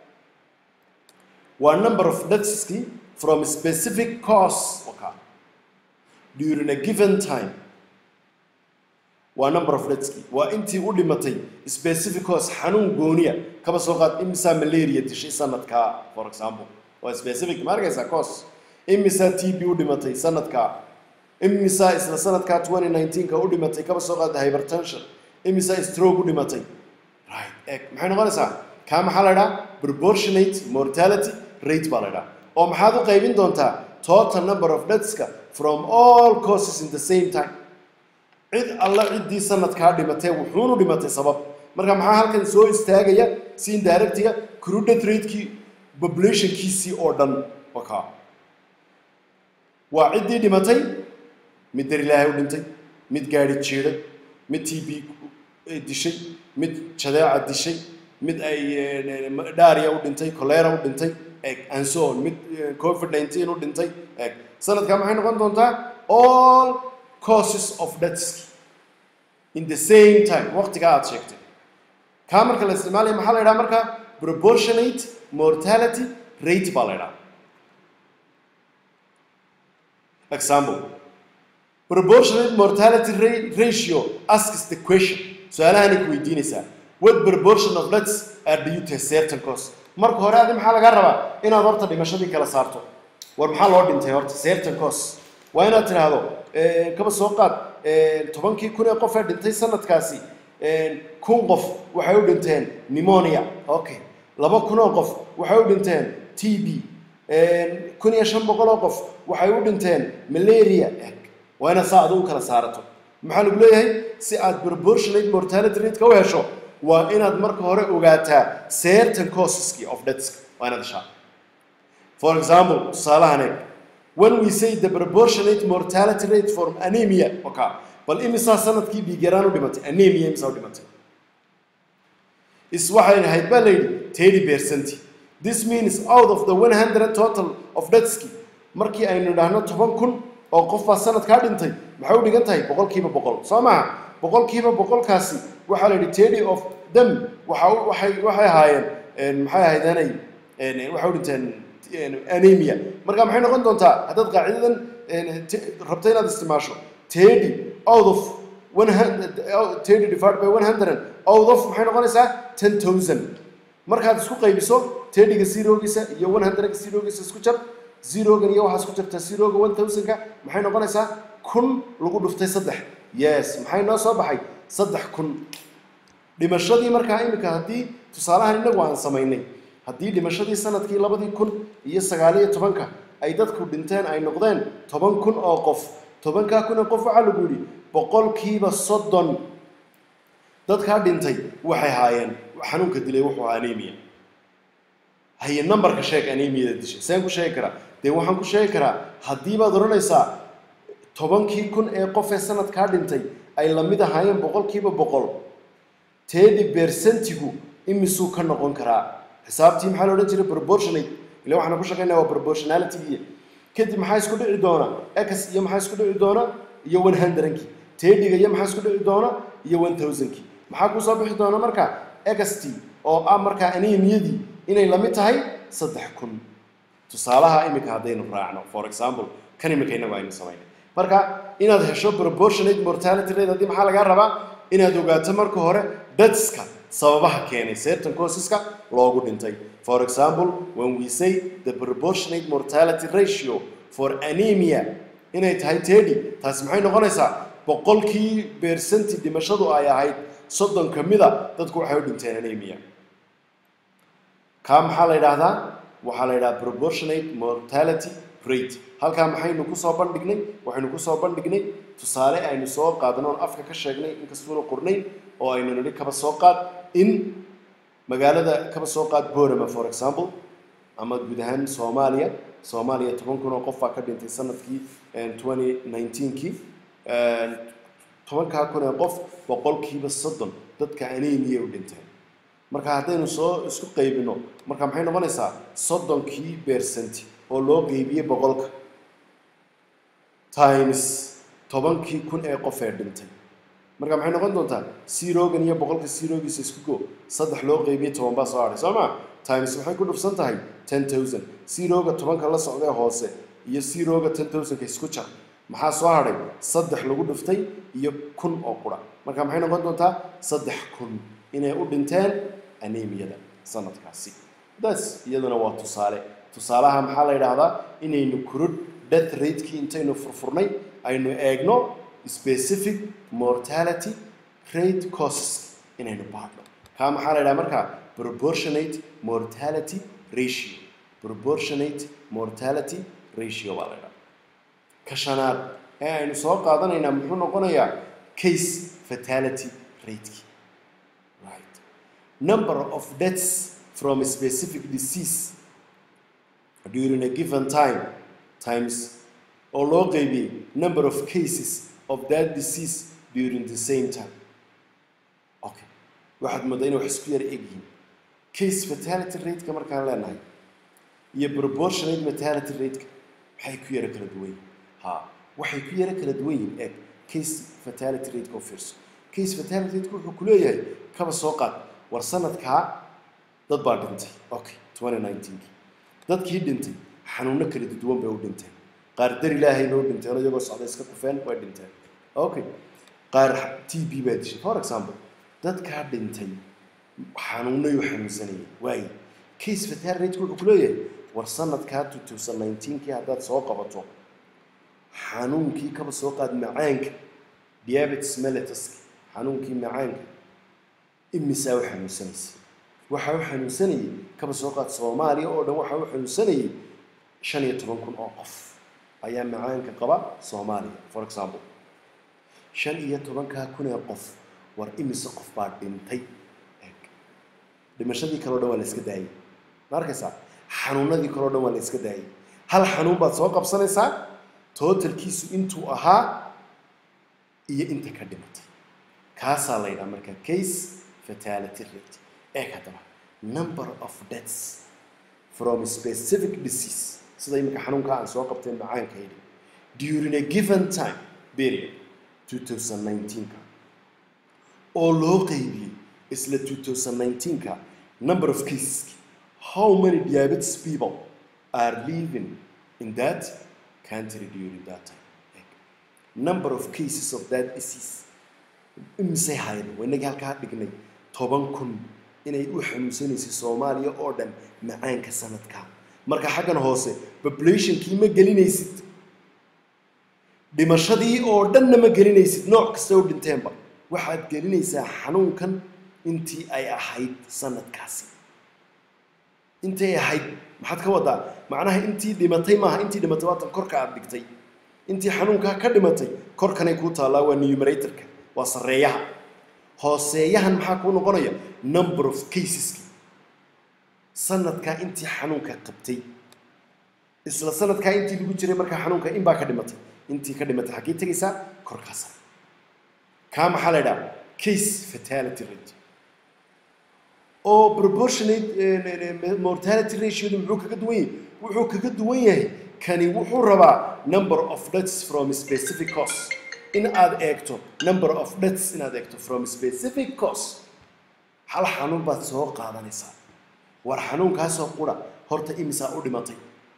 waa number of deathski from a specific cause okay, during a given time waa number of deathski waa intii u dhimatay specific cause xanuun gooniya kaba soo qaad imisaa malaria dishay sanadkaa for example waa specific ma arkaysaa cause imisaa t b u dhimatay sanadkaa imisaa isla sanadkaa 2019ka u dhimatay kaba soo qaada hypertension imisaa stroke u dhimatay right eg maxay noqonaysaa kaa maxaa la idhaha proportionate mortality rate baa la idhaha oo maxaad u qaybin doontaa total number of deathska from all causes in the same time cid alla ciddii sanadkaa dhimatee wuxuunu dhimatay sabab marka maxaa halkan soo istaagaya si indirectiga cruded ratekii populationkiisii oo dhan wakaa waa ciddii dhimatay mid dar ilaahay u dhintay mid gaadhi jiiday mid t b dishay mid jadeeca dishay mid ay dharia u dhintay colera u dhintay eg and so on mid covid 19 u dhintay eg sanadkaa maxay noqon doontaa all causes of deaths in the same time waqtigaa aad sheegtay kaa marka la isticmaalaya maxaa la yidhaha marka proportionate mortality rate baa la yidhaha example proportionate mortality ra- ratio asks the question su-aalahanay ku weydiinaysaa what proportion of deaths are due to a certain cause marka hore adi maxaa lagaa rabaa inaad horta dhimashadii kala saarto war maxaa loo dhintay horta certain cause waa inaad tidhaahdo kaba soo qaad tobankii kun ee qof ee dhintay sanadkaasi kun qof waxay u dhinteen pneumonia okay laba kun oo qof waxay u dhinteen t b kun iyo shan boqol oo qof waxay u dhinteen malaria eg waa inaad saa adigu kala saarato maxaa lagu leeyahay si aad proportionate mortality rateka u hesho waa inaad marka hore ogaataa certain causeski of deaths waa inaad heshaa for example tusaalahan eeg when we say the proportionate mortality rate for anemia okay bal imisaa sanadkii dhiigyaraan u dhimatay anemia imisaa u dhimatay is waxay ahayd baa layidhi thirty percent this means out of the one hundred total of deathski markii aynu idhaahno toban kun oo qof baa sanadkaa dhintay maxay u dhigan tahay boqolkiiba boqol soo maha boqolkiiba boqolkaasi waxaa la yidhi thirty of them waxa waxay waxay ahaayeen maxay ahayd anay waxay u dhinteen anemia marka maxay noqon doontaa haddaad qaacidadan rabto inaad isticmaasho thirty out of one hundred thirty divided by one hundred out of maxay noqonaysaa ten thousand markaad isku qaybiso thirtyga zerogiisa iyo one hundredga zerogiisa isku jar zerogan iyo waxaa isku jarta zeroga one thousandka maxay noqonaysaa kun lagu dhuftay saddex yes maxay noo soo baxay saddex kun dhimashadii markaa iminka haddii tusaalahan inagu aan samaynay haddii dhimashadii sanadkii labadii kun iyo sagaaliyo tobanka ay dadku dhinteen ay noqdeen toban kun oo qof tobankaa kun oo qof waxaa lagu yidhi boqolkiiba soddon dadkaa dhintay waxay haayeen xanuunka dilay wuxuu ahaa anemia haye numberka sheeg anemiyada dishay seen ku sheegi karaa dee waxaan ku sheegi karaa haddii baad odhanaysaa tobankii kun ee qof ee sanadkaa dhintay ay lamid ahaayeen boqolkiiba boqol tedi bersentigu imisuu ka noqon karaa xisaabtii maxaa la odhan jiray proportionate ila waxaan ku shaqaynaya waa proportionalitygiiya kadib maxaa isku dhici doona x iyo maxaa isku dhici doona iyo one hundredkii tediga iyo maxaa isku dhici doona iyo one thousandkii maxaa kusoo bixi doona marka xt oo ah markaa anemiyadii inay lamid tahay saddex kun tusaalaha iminka haddaynu raacno for example kan iminka inagu aynu samaynay marka inaad hesho proportionate mortality rate haddii maxaa lagaa rabaa inaad ogaato marka hore dadska sababaha keenay certain causeska loogu dhintay for example when we say the proportionate mortality ratio for anemia inay tahay tedi taasi maxay noqonaysaa boqolkii beersanti dhimashadu ay ahayd soddon ka mida dadku waxay u dhinteen anemia kaa maxaa la yidhaahdaa waxaa la yidhaha proportionate mortality great halkaa maxaynu kusoo bandhignay waxaynu kusoo bandhignay tusaale aynu soo qaadano oon afka ka sheegnay inkastuuna qornayn oo aynu nidhi kaba soo qaad in magaalada kaba soo qaad borama for example ama guud ahaan soomaaliya soomaaliya toban kun oo qof baa ka dhintay sanadkii twenty nineteenkii tobankaa kun ee qof boqolkiiba soddon dadka anemia u dhinteen marka haddaynu soo isku qaybino marka maxay noqonaysaa soddonkii percent oo loo qeybiyey boqolka times tobankii kun ee qof ee dhintay marka maxay noqon doontaa sirogan iyo boqolka sirogiisa isku go saddex loo qeybiyey toban baa soo hadhay soo ma times waxay ku dhufsan tahay ten thousand siroga tobanka la socdee hoose iyo siroga ten thousandka isku jar maxaa soo hadhay saddex lagu dhuftay iyo kun oo qura marka maxay noqon doontaa saddex kun inay u dhinteen anemiyada sanadkaasi das iyaduna waa tusaale tusaalaha maxaa la yidhaahdaa inaynu kurudh death ratekii intaynu furfurnay aynu eegno specific mortality rate causes inaynu baadhno kaa maxaa la yidhaha markaa proportionate mortality ratio proportionate mortality ratio baa la yidhaha ka shanaad ee aynu soo qaadanaynaa muxuu noqonayaa case fatality rateki right number of deaths from a specific disease during a given time times oo loo qeybiyey number of cases of that disease during the same time okay waxaad moodaa inay wax isku yara egyihiin case fatality rateka markaan leenahay iyo proportionate mortality rateka maxay ku yara kala duwan yihiin ha waxay ku yara kala duwan yihiin eeg case fatality rateka oo fiirso case fatality rateka wuxuu ku leeyahay kaba soo qaad war sanadkaa dad baa dhintay okay twenty nineteenki dadkii dhintay xanuuno kala duwan bay u dhinteen qaar dar ilaahay loo dhinteen iyagoo socda iska kufeen way dhinteen okay qaar t b baa dishay for example dadkaa dhintay xanuunayu xanuunsanayay waaye case fatality rateka wuxuu ku leeyahay war sanadkaa two thousand nineteenkii haddaad soo qabato xanuunkii kaba soo qaad macaanka diabetes mellitus xanuunkii macaanka imisaa u xanuunsanaysa waxaa u xanuunsanayay kaba soo qaad soomaaliya oo dhan waxaa u xanuunsanayay shan iyo toban kun oo qof ayaa macaanka qaba soomaaliya for example shan iyo tobankaa kun ee qof war imise qof baa dhintay dhimashadii kaleo dhan waa la iska daayay ma arkaysaa xanuunadii kaleo dhan waa la iska daayay hal xanuun baad soo qabsanaysaa totalkiisu intuu ahaa iyo inta ka dhimatay kaasaa la yidhaha marka case fatality rate eeg haddaba number of deaths from specific disease sida iminka xanuunka aan soo qabtay macaanka yidhi during a given time period 2019ka oo loo qeybiyey isla 2019ka number of cases how many diabetes people are living in that country during that time number of cases of that disease imisay hayn waynagii halkaa dhignay toban kun inay u xanuunsanaysay soomaaliya oo dhan macaanka sanadkaa marka xaggan hoose populationkii ma gelinaysid dhimashadii oo dhanna ma gelinaysid nooc kasta u dhinteenba waxaad gelinaysaa xanuunkan intii ay ahayd sanadkaasi intay ahayd maxaad ka wadaa macnaha intii dhimatay maaha intii dhimatay waatan korka aad dhigtay intii xanuunkaa ka dhimatay korkanay kuu taallaa waa numeratorka waa sarreeyaha hooseeyahan maxaa kuu noqonaya number of caseski sanadkaa intii xanuunka qabtay isla sanadkaa intii lagu jiray markaa xanuunka in baa ka dhimatay intii ka dhimatay xaggee tegaysaa korkaasa kaa maxaa la idhaha case fatality rate oo proportionate mortality ratiodu muxuu kaga duwan yahay wuxuu kaga duwan yahay kani wuxuu rabaa number of deaths from specific cause in aad eegto number of deaths inaad eegto from specific cause hal xanuun baad soo qaadanaysaa war xanuunkaasoo qura horta imisaa u dhimatay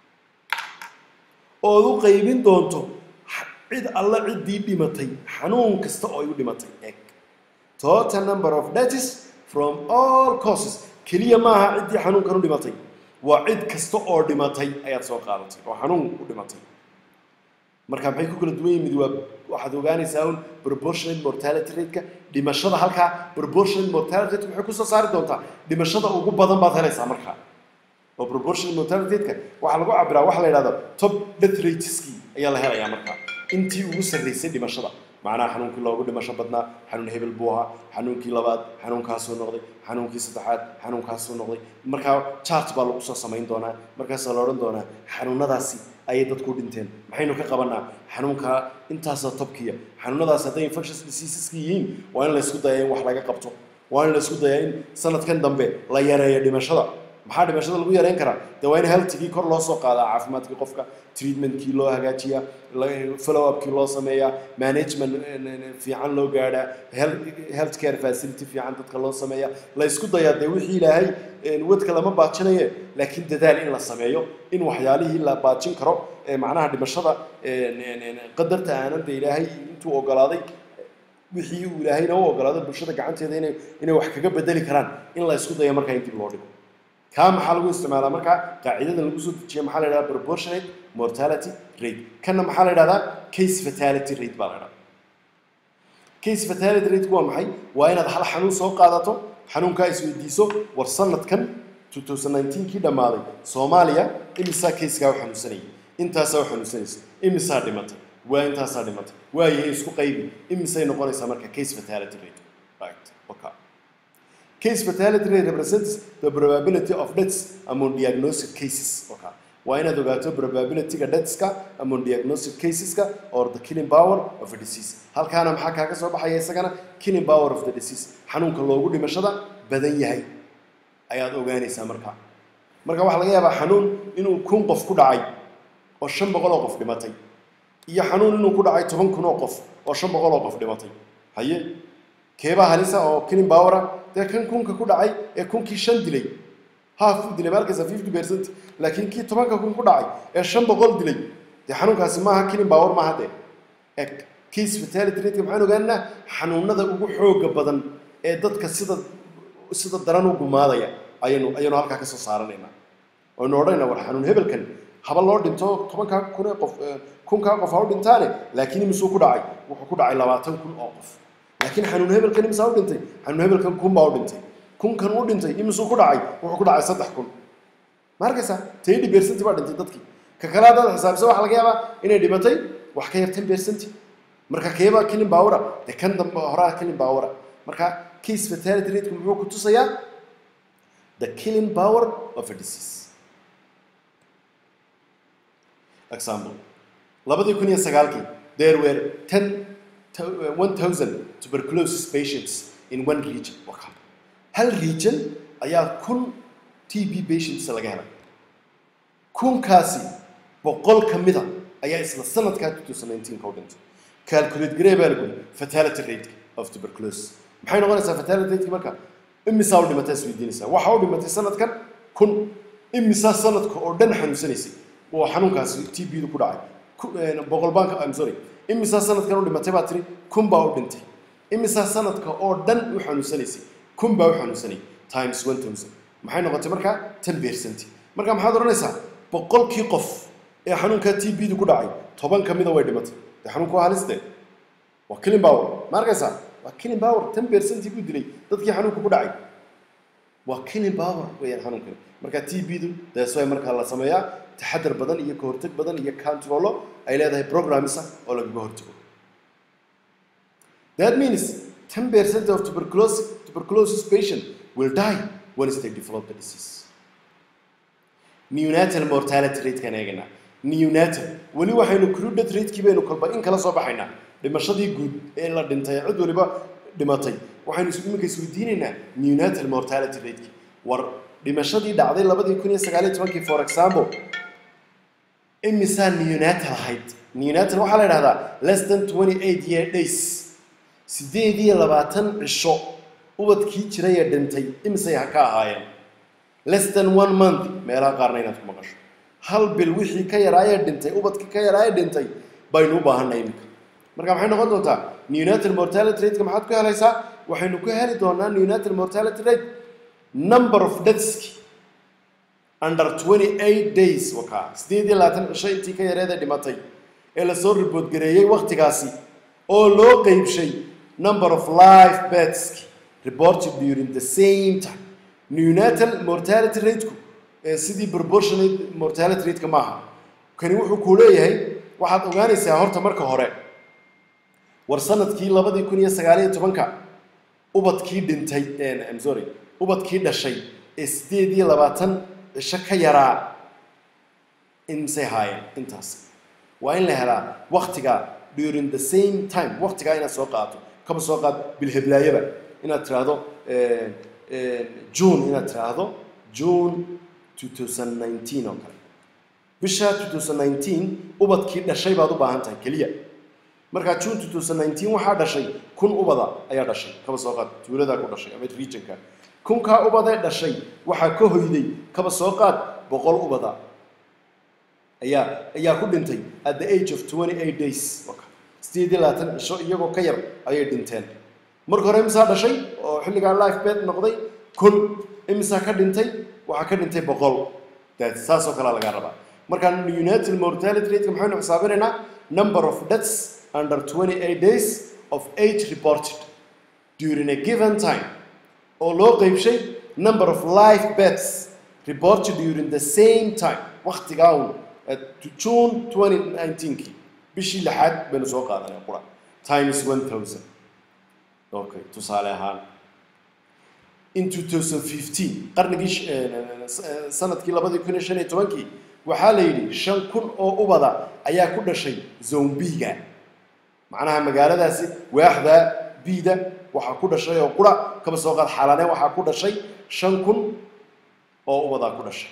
ood u qaybin doonto cid alla ciddii dhimatay xanuun kasta oo ay u dhimatay eeg total number of deaths from all causes keliya maaha ciddii xanuunkan u dhimatay waa cid kasta oo dhimatay ayaad soo qaadatay oo xanuun u dhimatay marka maxay ku kala duwan yihin mid waa waxaad ogaanaysaa un proportionate mortality rateka dhimashada halkaa proportionate mortality rate maxay kusoo saari doontaa dhimashada ugu badan baad helaysaa markaa oo proportional mortality rate-ka waxaa lagu cabiraa waxa la yidhahdo top death rateski ayaa la helayaa markaa intii ugu sarreysay dhimashada macnaha xanuunkii loogu dhimasho badnaa xanuun hebel buu ahaa xanuunkii labaad xanuunkaasuu noqday xanuunkii saddexaad xanuunkaasuu noqday markaa chart baa lagu soo samayn doonaa markaasaa la odhan doonaa xanuunadaasi ayay dadku dhinteen maxaynu ka qabanaa xanuunka intaasoo tobkiya xanuunadaas hadday infectious diseaseska yihiin waa in la isku dayaa in wax laga qabto waa in la isku dayaa in sanadkan dambe la yareeyo dhimashada maxaa dhimashada lagu yareyn karaa dee waa in healthigii kor loo soo qaadaa caafimaadkii qofka treatmentkii loo hagaajiyaa follow upkii loo sameeyaa management fiican loo gaadhaa health care facility fiican dadka loo sameeyaa la isku dayaa dee wixii ilaahay wadka lama baajinaye laakiin dadaal in la sameeyo in waxyaalihii la baajin karo macnaha dhimashada qadarta aanan de ilaahay intuu ogolaaday wixii uu ilaahayna u ogolaaday bulshada gacanteeda inay inay wax kaga bedeli karaan in la isku dayo markaa in dib loo dhigo kaa maxaa lagu isticmaalaa markaa qaacidadan lagu soo dejiya maxaa la yidhahdaa proportionate mortality rate kanna maxaa la yidhahdaa case fatality rate baa la yidhahdaa case fatality rate waa maxay waa inaad hal xanuun soo qaadato xanuunkaa isweydiiso war sanadkan 2019 kii dhammaaday soomaaliya imisaa casekaa u xanuunsanayay intaasaa u xanuunsanaysa imisaa dhimatay waa intaasaa dhimatay waayahay isku qaybi imisay noqonaysaa marka case fatality rate right okay Case fatality rate represents the probability of deaths among diagnosed cases. Okay. waa inaad ogaato probability-ga deathska among diagnosed caseska or the killing power of a disease halkaana maxaa kaaga soo baxaya isagana killing power of the disease xanuunka loogu dhimashada badan yahay ayaad ogaanaysaa markaa marka waxaa laga yaabaa xanuun inuu kun qof ku dhacay oo shan boqol oo qof dhimatay iyo xanuun inuu ku dhacay toban kun oo qof oo shan boqol oo qof dhimatay haye keebaa halisa oo killing powera dee kan kunka ku dhacay ee kunkii shan dilay haaf u dilay maalkasta fifty percent laakiin kii tobanka kun ku dhacay ee shan boqol dilay dee xanuunkaasi maaha killing power maaha dee ee case fatality rate maxaan ogaanaa xanuunada ugu xooga badan ee dadka sida sida daran u gumaadaya ayaynu ayaynu halkaa kasoo saaranaynaa waynu odhanaynaa war xanuun hebelkan haba loo dhinto tobankaa kun ee qof kunkaa qof ha u dhintaane laakiin imisuu ku dhacay wuxuu ku dhacay labaatan kun oo qof laakiin xanuun hebelkan imisaa u dhintay xanuun hebelkan kun baa u dhintay kunkan u dhintay imisuu ku dhacay wuxuu ku dhacay saddex kun ma arkaysaa tedi percent baa dhintay dadkii ka kale haddaad xisaabisa waxaa laga yaabaa inay dhimatay wax ka yar ten percent marka keebaa killing powera dee kan dambe horaa killing powera marka case fatality rate muxuu ku tusayaa the killing power of a disease example labadii kun iyo sagaalkii there were ten 1000 tuberculosis patients in one region waka hal region ayaa kun tb patients laga helay kunkaasi boqol ka mida ayaa isla sanadkaa 2019 ka u dhintay calculate garee baa lagu fatality rate of tuberculosis maxay noqonaysaa fatality rate marka imisaa u dhimatay isweydiinaysaa waxa u dhimatay sanadkan kun imisaa sanadka oo dhan xanuunsanaysay oo xanuunkaasi tb du ku dhacay boqol baanka i'm sorry imisaa sanadkan u dhimatay baa tiri kun baa u dhintay imisaa sanadka oo dhan u xanuunsanaysay kun baa u xanuunsanayay times one thousand maxay noqotay markaa ten percent marka maxaad odhanaysaa boqolkii qof ee xanuunkaa t b du ku dhacay toban ka mida way dhimatay dee xanuunku waa haliste waa killing power ma arkaysaa waa killing power ten percent buu dilay dadkii xanuunka ku dhacay waa killing power weeyaan xanuunkani marka t b du dees way markaa la sameeyaa taxadar badan iyo kahortag badan iyo controlo ay leedahay programmisa oo lagaga hortago that means 10% of tuberculosis, tuberculosis patient will die once they develop the disease neonatal mortality rate kan eeganaa neonatal weli waxaynu crudet ratekii baynu kolba in kala soo baxaynaa dhimashadii guud ee la dhintay cid waliba dhimatay waxaynu iminka isweydiinaynaa neonatal mortality rateki war dhimashadii dhacday labadii kun iyo sagaaliyo tobankii for example imisaa neonatal ahayd neonatal waxaa la idhahdaa less than twenty eight year days sideed iyo labaatan cisho ubadkii jiray ee dhintay imisay ha ka ahaayeen less than one month meelaha qaarna inaad ku maqasho hal bil wixii ka yaraayee dhintay ubadkii ka yaraayee dhintay baynu u baahanay iminka marka maxay noqon doontaa neonatal mortality rateka maxaad ku helaysaa waxaynu ku heli doonaa neonatal mortality rate number of deathski under 28 days wakaa sideed iyo labaatan cisho intii ka yareeda dhimatay ee lasoo ribood gareeyey waktigaasi oo loo qeybshay number of life beds reported during the same time neonatal mortality rateku ee sidii proportionate mortality rateka maaha kani wuxuu kuu leeyahay waxaad ogaanaysaa horta marka hore war sanadkii labadii kun iyo sagaaliyo tobanka ubadkii dhintay I'm sorry ubadkii dhashay ee sideed iyo labaatan cisho ka yaraa imsay haayeen intaas waa in la helaa waktiga during the same time waktigaa inaad soo qaato kaba soo qaad bilheblaayaba inaad tiraahdo june inaad tiraahdo june 2019 oo kale bisha 2019 ubadkii dhashay baad u baahan tahay keliya markaa june 2019 waxaa dhashay kun ubada ayaa dhashay kaba soo qaad tuuladaa ku dhashay ama regionka kunkaa ubadee dhashay waxaa ka hoyday kaba soo qaad boqol ubada ayaa ayaa ku dhintay at the age of 28 days sideed iyo labaatan cisho iyagoo ka yar ayay dhinteen marka hore imisaa dhashay oo xilligaa life bed noqday kun imisaa ka dhintay waxaa ka dhintay boqol that saasoo kalea lagaa rabaa marka united mortality rate maxaynu xisaabinaynaa number of deaths under 28 days of age reported during a given time oo loo qeybshay number of life beds reported during the same time waktigaa un june 2019kii bishii lixaad baynu soo qaadanay qura times 1000 okay tusaale ahaan in 2015 qarnigii sanadkii labadii kun iyo shan iyo tobankii waxaa la yidhi shan kun oo ubada ayaa ku dhashay zombiga macnaha magaaladaasi waaxda biida waxaa ku dhashay oo qura kaba soo qaad xaalane waxaa ku dhashay shan kun oo ubadaa ku dhashay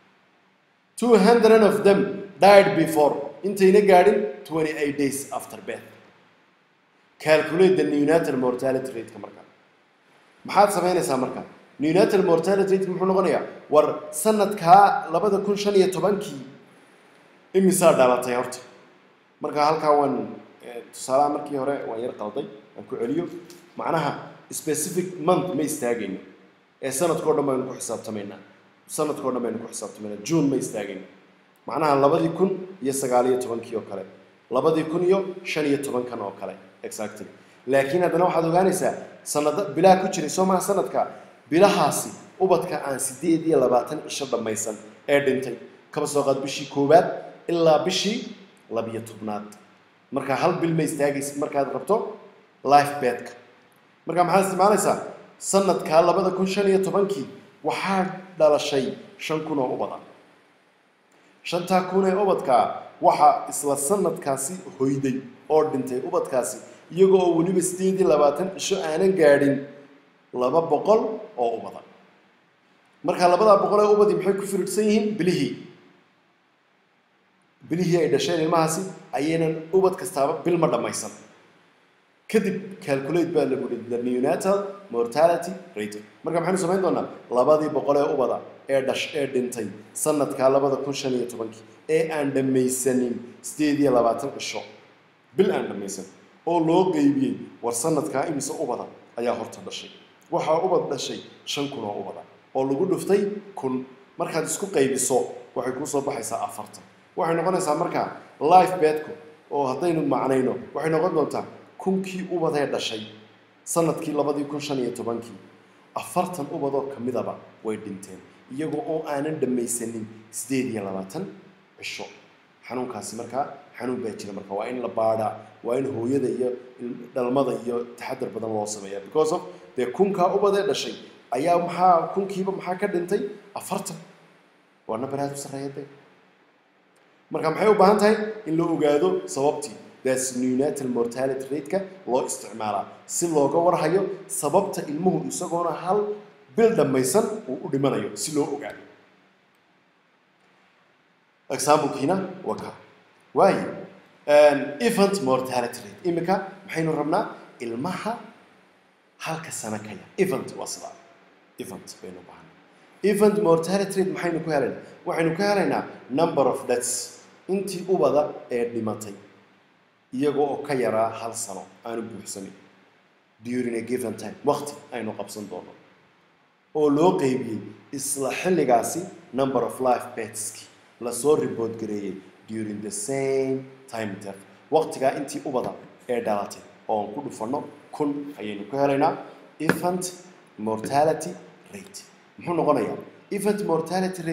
200 of them died before intayna gaadhin 28 days after birth calculate the neonatal mortality rate-ka markaa maxaad samaynaysaa markaa neonatal mortality rate muxuu noqonayaa war sanadkaa labada kun shan iyo tobankii imisaa dhalatay horta marka halkaa waan tusaalaha markii hore waan yar qalday aan ku celiyo macnaha specific month ma istaagayno ee sanadkao dhan baynu ku xisaabtamaynaa sanadkao dhan baynu ku xisaabtamaynaa june ma istaagayno macnaha labadii kun iyo sagaaliyo tobankii oo kale labadii kun iyo shan iyo tobankan oo kale exactly laakiin haddana waxaad ogaanaysaa sanado bilaa ku jiray soo maha sanadka bilahaasi ubadka aan sideed iyo labaatan cisho dhammaysan ee dhintay kaba soo qaad bishii koowaad ilaa bishii labiyo tobnaad marka hal bil ma istaagaysid markaad rabto life bedka marka maxaad isticmaalaysaa sanadkaa labada kun shan iyo tobankii waxaa dhalashay shan kun oo ubada shantaa kun ee ubadkaa waxaa isla sanadkaasi hoyday oo dhintay ubadkaasi iyagoo oo weliba sideed iyo labaatan cisho aanan gaadhin laba boqol oo ubada marka labadaa boqol ee ubadii maxay ku firidhsan yihiin bilihii bilihii ay dhasheen ilmahaasi ayaynan ubad kastaaba bil ma dhammaysan kadib calculate baa lagu yihi the neonatal mortality rate marka maxaynu samayn doonaa labadii boqol ee ubada ee dhash ee dhintay sanadkaa labada kun shan iyo tobankii ee aan dhammaysanin sideed iyo labaatan cisho bil aan dhammaysan oo loo qeybiyey war sanadkaa imise ubada ayaa horta dhashay waxaa ubad dhashay shan kun oo ubada oo lagu dhuftay kun markaad isku qaybiso waxay kuu soo baxaysaa afartan waxay noqonaysaa markaa life bedku oo haddaynu macnayno waxay noqon doontaa kunkii ubadee dhashay sanadkii labadii kun shan iyo tobankii afartan ubadoo ka midaba way dhinteen iyagoo oo aanan dhammaysanin sideed iyo labaatan cisho xanuunkaasi markaa xanuun baa jira marka waa in la baadhaa waa in hooyada iyo dhalmada iyo taxadar badan loo sameeya because of dee kunkaa ubadee dhashay ayaa maxaa kunkiiba maxaa ka dhintay afartan waa number aad u sarreeya dee marka maxay u baahan tahay in la ogaado sababtii that's neonatal mortality rate-ka loo isticmaalaa si looga warhayo sababta ilmuhu isagoona hal bil dhammaysan uu u dhimanayo si loo ogaado examplekiina waa ka waayo infant mortality rate iminka maxaynu rabnaa ilmaha halka sano ka yar infant waa sidaa infant baynu baahana infant mortality rate maxaynu ku helaynaa waxaynu ku helaynaa number of deaths intii ubada ee dhimatay iyagoo oo ka yaraa hal sano aanu buuxsamin during a given time waqti aynu qabsan doono oo loo qeybiyey isla xilligaasi number of life betski lasoo report gareeyey during the same time interval waqtigaa intii ubada ee dhalatay oo aan ku dhufanno kun ayaynu ku helaynaa infant mortality rate muxuu noqonayaa infant mortality rate-ka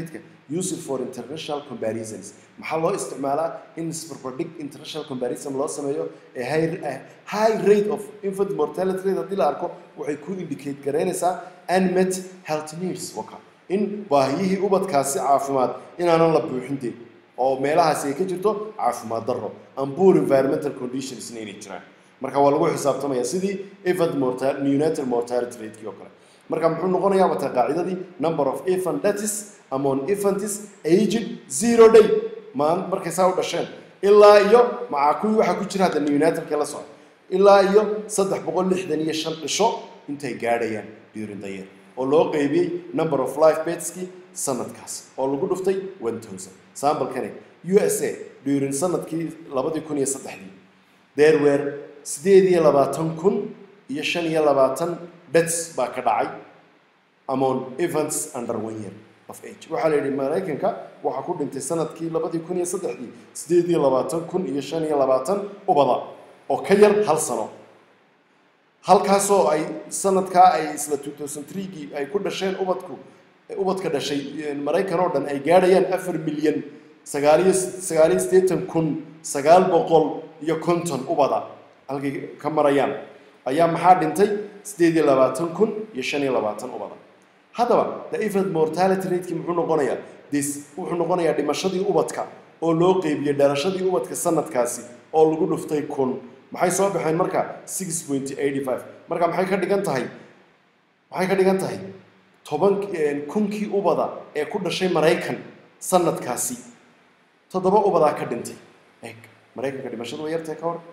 used for international comparisons maxaa loo isticmaalaa in isbarbardhig international comparison loo sameeyo ee high, eh, high rate of infant mortality rate haddii la arko waxay ku indicate garaynaysaa unmet health needs waka in baahiyihii ubadkaasi caafimaad inaanan la buuxintee oo meelahaasi ay ka jirto caafimaad darro and poor environmental conditionsna inay jiraan marka waa lagu xisaabtamaya sidii infant mortal neonatal mortality ratekii oo kale marka muxuu noqonayaa wata qaacidadii number of infant deaths among infantis aged zero day maan markay saa u dhasheen ilaa iyo macaa kuwii waxaa ku jira hadda neonatalka la socda ilaa iyo saddex boqol lixdan iyo shan dhisho intay gaadhayaan during the year oo loo qeybiyey number of life bedskii sanadkaas oo lagu dhuftay one thousand sambalkani u s a during sanadkii labadii kun iyo saddexdii there were sideed iyo labaatan kun iyo shan iyo labaatan deaths baa ka dhacay among infants under one year of age waxaa la yidhi maraykanka waxaa ku dhintay sanadkii labadii kun iyo saddexdii sideed iyo labaatan kun iyo shan iyo labaatan ubada oo ka yar hal sano halkaasoo ay sanadkaa ay isla 2003gii ay ku dhasheen ubadku ubadka dhashay maraykan oo dhan ay gaadhayaan afar milyan sagaaliyo sagaaliyo siddeetan kun sagaal boqol iyo konton ubada halkay ka marayaan ayaa maxaa dhintay siddeed iyo labaatan kun iyo shan iyo labaatan ubada haddaba the infant mortality rateki muxuu noqonayaa this wuxuu noqonayaa dhimashadii ubadka oo loo qeybiyey dhalashadii ubadka sanadkaasi oo lagu dhuftay kun maxay soo baxeen marka six point eighty five marka maxay ka dhigan tahay maxay ka dhigan tahay toban kunkii ubada ee ku dhashay maraykan sanadkaasi toddoba ubadaa ka dhintay eeg maraykanka dhimashadu way yartahay ka hor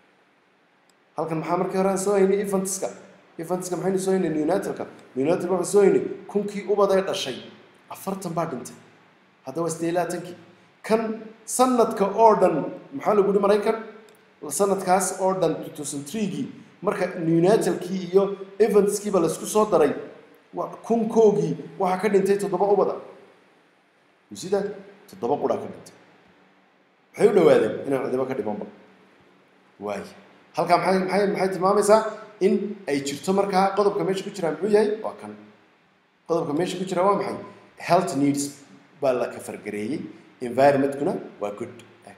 halkan maxaa markii hore aan soo haynay infantiska infantiska maxaynu soo haynay neonatalka neonatalka waxaan soo haynay kunkii ubad ee dhashay afartan baa dhintay hadda waa siddeed iyo labaatankii kan sanadka oo dhan maxaa lagu yihi maraykan sanadkaas oo dhan 2003gii marka neonatalkii iyo infantiskiiba laisku soo daray kunkoogii waxaa ka dhintay toddoba ubada sida toddoba quraa ka dhintay maxay u dhawaadeen inaan cidibo ka dhimanba waay halkaa maxay maxay maxay tilmaamaysaa in ay jirto markaa qodobka meesha ku jiraa muxuu yahay waa kan qodobka meesha ku jira waa maxay health needs baa la kafargareeyey environmentkuna waa good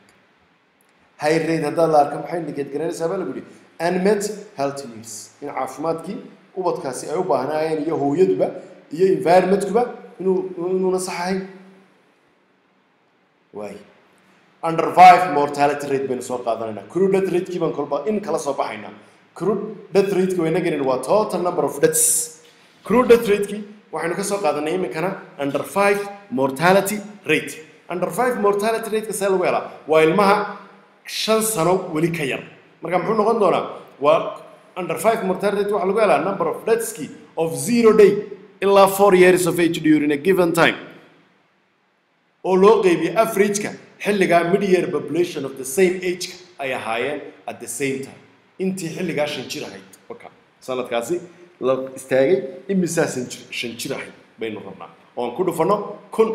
high rate haddaad la arka maxay indicate garanaysaa baa lagu yihi unmet health needs in caafimaadkii ubadkaasi ay u baahnaayeen iyo hooyaduba iyo environmentkuba inuu inuuna sax ahayn waay under five mortality rate baynu soo qaadanaynaa crude death ratekii baan kolba in kala soo baxaynaa crude death rateki wayna gelin waa total number of deaths crude death ratekii waxaynu ka soo qaadanay iminkana under five mortality rate under five mortality rateka see lagu helaa waa ilmaha shan sano weli ka yar marka muxuu noqon doonaa waa under five mortality rate waxaa lagu helaa number of deathski of zero day ilaa four years of age during a given time oo loo qeybiyey averageka xilligaa mid-year population of the same age-ka ay ahaayeen at the same time intii xilligaa shan jir ahayd waka sanadkaasi la istaagay imisaa san jir shan jir ahayd baynu rabnaa oon ku dhufanno kun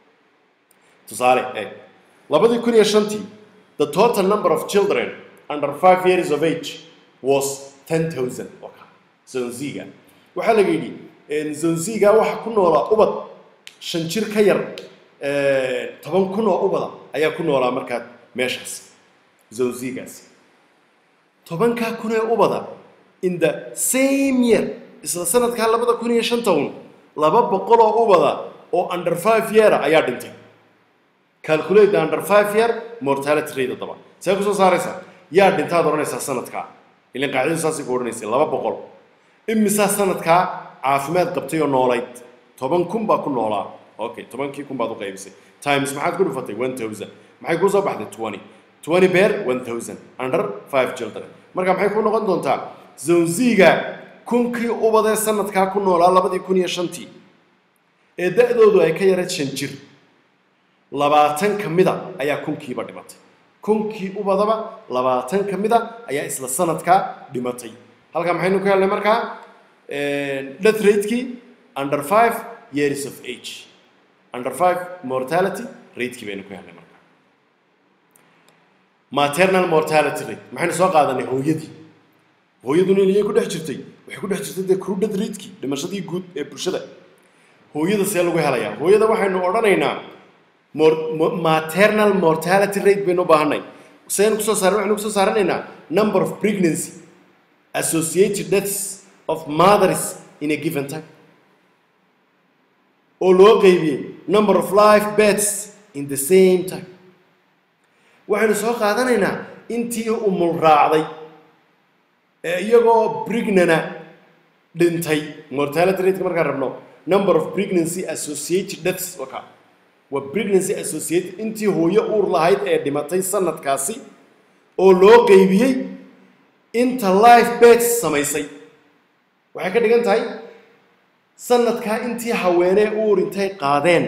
tusaale eeg labadii kun iyo shantii the total number of children under five years of age was ten thousand waka zonziga waxaa laga yidhi zonziga waxa ku noolaa ubad shan jir ka yar toban kun oo ubada ayaa ku noolaa markaa meeshaas zonzigaasi tobankaa kun ee ubada in the same year isla sanadkaa labada kun iyo shanta un laba boqol oo ubada oo under five yeara ayaa dhintay calculate the under five year mortality rate haddaba see kusoo saaraysaa yaa dhintaad odhanaysaa sanadkaa ilan qaacidadu saasay ku odhanaysay laba boqol imisaa sanadkaa caafimaad qabtay oo noolayd toban kun baa ku noolaa okay tobankii kun baad u qaybisay times maxaad ku dhufatay one thousand maxay kuu soo baxday twenty twenty bear one thousand under five children marka maxay ku noqon doontaa zonziga kunkii ubadee sanadkaa ku noolaa labadii kun iyo shantii ee da-doodu ay ka yarayd shan jir labaatan ka mida ayaa kunkiiba dhimatay kunkii ubadaba labaatan ka mida ayaa isla sanadkaa dhimatay halkaa maxaynu ka helnay markaa death ratekii under five years of age under five mortality ratekii baynu ku helnay markaa maternal mortality rate maxaynu soo qaadanay hooyadii hooyaduna iliyay ku dhex jirtay waxay ku dhex jirtay dee crew death ratekii dhimashadii guud ee bulshada hooyada see lagu helayaa hooyada waxaynu odhanaynaa mor- mo- maternal mortality rate baynu u baahanay saynu kusoo saaran waxaynu kusoo saaranaynaa number of pregnancy associated deaths of mothers in a given time oo loo qeybiyey number of life beds in the same time waxaynu soo qaadanaynaa intii umul raacday ee iyagoo pregnana dhintay mortality rate markaan rabno number of pregnancy associated deaths waka waa pregnancy associated intii hooyo uur lahayd ee dhimatay sanadkaasi oo loo qeybiyey inta life beds samaysay waxay ka dhigan tahay sanadkaa intii haweenee uur intay qaadeen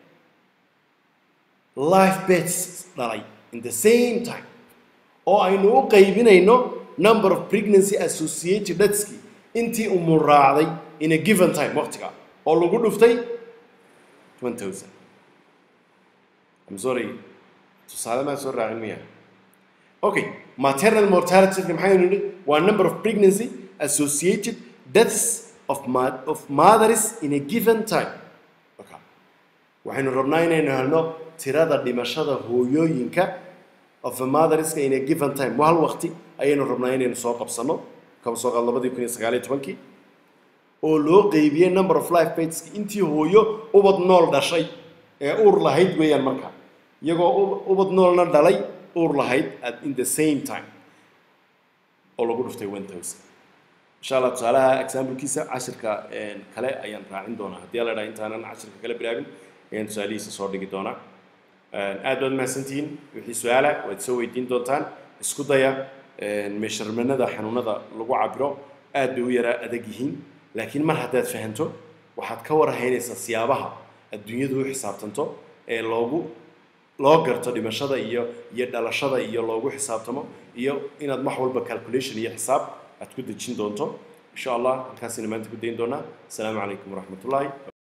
life beds dhalay in the same time oo aynu u qaybinayno number of pregnancy associated deathski intii umul raacday in a given time waqtiga oo lagu dhuftay 1000 I'm sorry tusaale maa soo raacin miya okay maternal mortality rate maxaynu nidhi waa number of pregnancy associated deaths of, ma- of mothers in a given time okay. waxaynu rabnaa inaynu helno tirada dhimashada hooyooyinka of a motherska in a given time waa hal waqti ayaynu rabnaa inaynu soo qabsano kaba soo qaad labadii kun iyo sagaal iyo tobankii oo loo qeybiyey number of life bateski intii hooyo ubad nool dhashay ee uur lahayd weeyaan markaa iyagoo ub- ubad noolna dhalay uur lahayd at in the same time oo lagu dhuftay 1000 insha allah tusaalaha examplekiisa cashirka een, kale ayaan raacin doonaa haddii la dhaha intaanan cashirka kale bilaabin ayaan tusaalihiisa soo dhigi doonaa Een, aad baad mahadsantihiin wixii su-aala waad soo weydiin doontaan isku daya meesharmanada xanuunada lagu cabiro aad bay u yaraa adag yihiin laakiin mar haddaad fahanto waxaad ka warhaynaysaa siyaabaha adduunyadu u xisaabtanto ee loogu loo garto dhimashada iyo iyo dhalashada iyo loogu xisaabtamo iyo inaad wax walba calculation iyo xisaab aad ku dejin doonto insha allah halkaasina maanta ku dayn doonaa asalaamu calaykum waraxmatullaahi